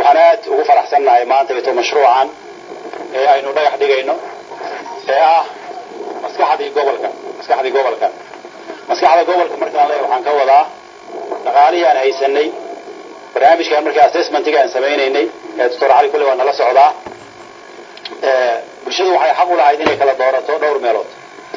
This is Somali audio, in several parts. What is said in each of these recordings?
waxaan aad ugu faraxsannahay maanta ito mashruucan ee aynu dhagax dhigayno ee ah maskaxdii gobolka maskaxdii gobolka maskaxda gobolka markaan leeyahay waxaan ka wadaa dhaqaalihii aan haysanay barnaamijkan markii assessmentiga aan samaynaynay ee doctor cali kulle waa nala socdaa bulshadu waxay xaq u lahayd inay kala doorato dhowr meelood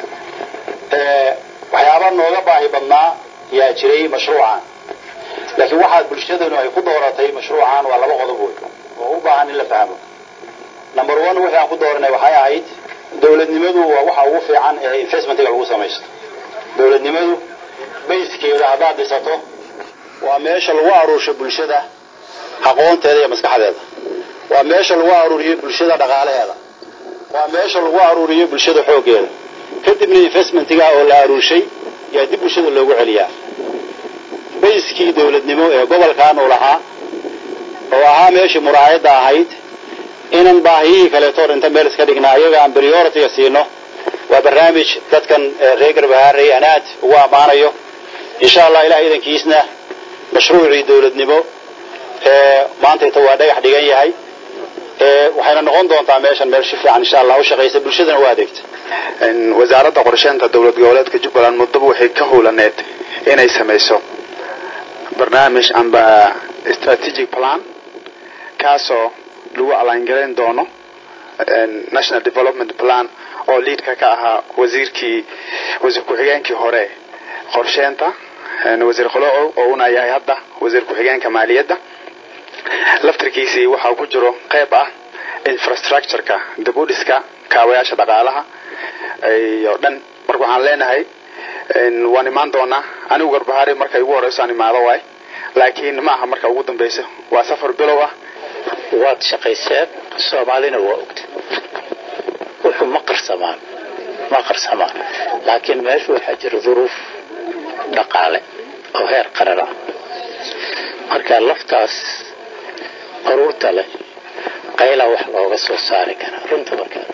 waxyaaba nooga baahi badnaa yaa jiray mashruucan laakiin waxaad bulshadanu ay ku dooratay mashruucan waa laba qodob wey oo u baahan in la fahmo number one wixii aan ku dooranay waxay ahayd dowladnimadu waa waxa ugu fiican ee investmentiga lagu samaysto dowladnimadu bayskeeda haddaad dhisato waa meesha lagu aruursho bulshada aqoonteeda iyo maskaxdeeda waa meesha lagu aruuriyo bulshada dhaqaalaheeda waa meesha lagu aruuriyo bulshada xooggeeda kadibna investmentiga oo la aruurshay yaa dib bulshada loogu celiyaa bayskii dowladnimo ee gobolkan uu lahaa oo ahaa meeshii muraayadda ahayd inan baahiyihii kaleeto inta meel iska dhignaa iyaga aan prioritiga siino waa barnaamij dadkan reer garbahaarey aan aad ugu ammaanayo insha allah ilaah idankiisna mashruucii dowladnimo maanta inta waa dhagax dhigan yahay waxayna noqon doontaa meeshan meel si fiican insha allah u shaqaysa bulshadana u adeegta wasaaradda qorsheynta dowlad goboleedka jubbaland muddaba waxay ka howlaneed inay samayso barnaamij amba strategic plan kaasoo lagu alaangarayn doono national development plan oo liidka ka ahaa wasiirkii wasiir ku-xigeenkii hore qorsheynta wasiir qoloco oo una yahay hadda wasiir ku-xigeenka maaliyadda laftarkiisii waxaa ku jiro qayb ah infrastructureka dabudhiska kaabayaasha dhaqaalaha iyo dhan marka waxaan leenahay waan imaan doonaa anigu garbahaari markay ugu horeyso aan imaado waay laakiin ma aha marka ugu dambeyso waa safar bilow ah waad shaqayseen soomaalina waa ogta wuxuu ma qarsamaan ma qarsamaan laakiin meesha waxaa jira duruuf dhaqaale oo heer qaran ah marka laftaas qaruurta leh qaylaa wax looga soo saari karaa runta markaa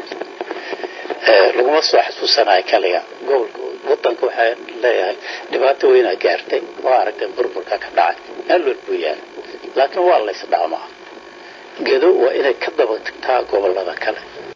laguma soo xasuusanayo kaliga gobolka wadanka waxaa leeyahay dhibaato weynaa gaartay waa aragtay burburka ka dhacay meel walbuu yaala laakiin waa laysdhaamaa gedo waa inay ka daba tagtaa gobolada kale